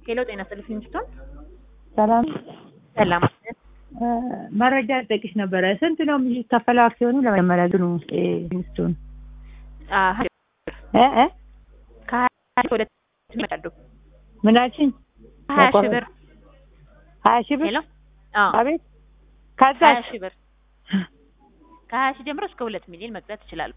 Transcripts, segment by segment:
ሄሎ ጤና ይስጥልኝ ስትሆን ሰላም ሰላም መረጃ ልጠይቅሽ ነበረ። ስንት ነው የሚከፈለው አክሲዮኑ ለመጀመሪያ ግኑ ሚስቱን እ እ ከሀያ ወደ ይመጣሉ ምን አልሽኝ? ሀያ ሺህ ብር ሀያ ሺህ ብር ሄሎ አዎ አቤት። ከዛ ሀያ ሺህ ብር ከሀያ ሺህ ጀምሮ እስከ ሁለት ሚሊዮን መግዛት ይችላሉ።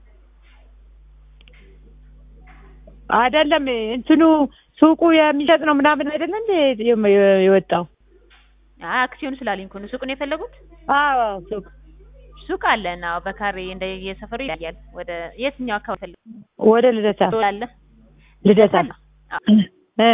አይደለም እንትኑ ሱቁ የሚሸጥ ነው ምናምን አይደለም እንዴ የወጣው? አይ አክሲዮኑ ስላለኝ እኮ ነው ሱቁን የፈለጉት። አዎ ሱቅ ሱቅ አለን። አዎ በካሬ እንደ የሰፈሩ ይለያል። ወደ የትኛው አካባቢ ፈልጉ ወደ ልደታ አለ ልደታ አለ? አዎ እ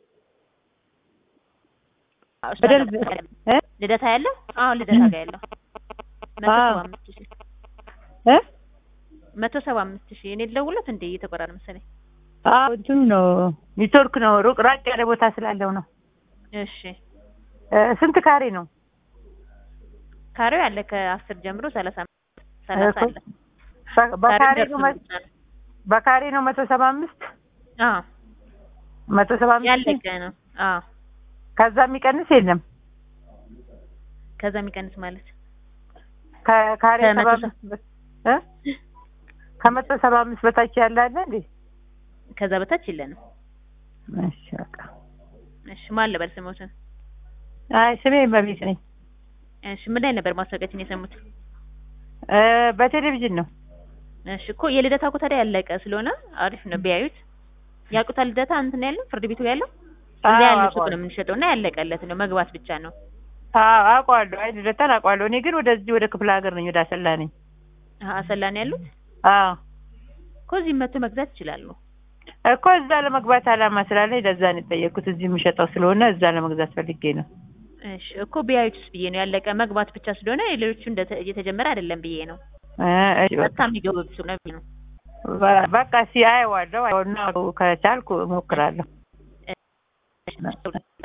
አዎ፣ እሱ ወደ አለ። ልደታ እ ልደታ ያለው አዎ ልደታ ጋር ያለው መቶ አዎ። ሰባ አምስት ሺህ እ መቶ ሰባ አምስት ሺህ እኔ ልደውልለት እንዴ እየተቆራረጠ መሰለኝ። አዎ እንትኑ ነው ኔትወርክ ነው ሩቅ ራቅ ያለ ቦታ ስላለው ነው። እሺ እ ስንት ካሬ ነው? ካሬው ያለ ከአስር ጀምሮ ሰላሳ ሰላሳ አለ። በ- በካሬ ካሬው ነው መ- ደርሶ ነው። በካሬ ነው መቶ ሰባ አምስት አዎ መቶ ሰባ አምስት ያለቀ ነው። አዎ ከዛ የሚቀንስ የለም። ከዛ የሚቀንስ ማለት ከካሬ ከመቶ ሰባ ሰ- አምስት በ- እ ከመቶ ሰባ አምስት በታች ያለ አለ እንዴ? ከዛ በታች የለንም። እሺ በቃ እሺ ማን ልበል ስሞትን? አይ ስሜ በቤት ነኝ። እሺ ምን ላይ ነበር ማስታወቂያችን የሰሙት? እ በቴሌቪዥን ነው። እሺ እኮ የልደታ እኮ ታዲያ ያለቀ ስለሆነ አሪፍ ነው ቢያዩት። ያውቁታል ልደታ እንትን ያለው ፍርድ ቤቱ ያለው እዛ አዎ ያለው ሱቅ አውቀዋለሁ። ነው የምንሸጠው እና ያለቀለት ነው መግባት ብቻ ነው። አዎ አውቀዋለሁ። አይ ልደታን አውቀዋለሁ። እኔ ግን ወደዚህ ወደ ክፍለ ሀገር ነኝ፣ ወደ አሰላ ነኝ። አሀ አሰላ ነው ያሉት አዎ እኮ እዚህ መጥቶ መግዛት ይችላሉ። እኮ እዛ ለመግባት አላማ ስላለኝ ለዛ ነው የጠየቅኩት። እዚህ የምሸጠው ስለሆነ እዛ ለመግዛት ፈልጌ ነው። እሺ እኮ ቢያዩትስ ብዬ ነው ያለቀ መግባት ብቻ ስለሆነ ሌሎቹ እንደተ- እየተጀመረ አይደለም ብዬ ነው። እ እሺ በቃ በጣም የሚገቡ ነው ብዬ ነው። በ- በቃ እስኪ አየዋለሁ እና ከቻልኩ እሞክራለሁ። እሺ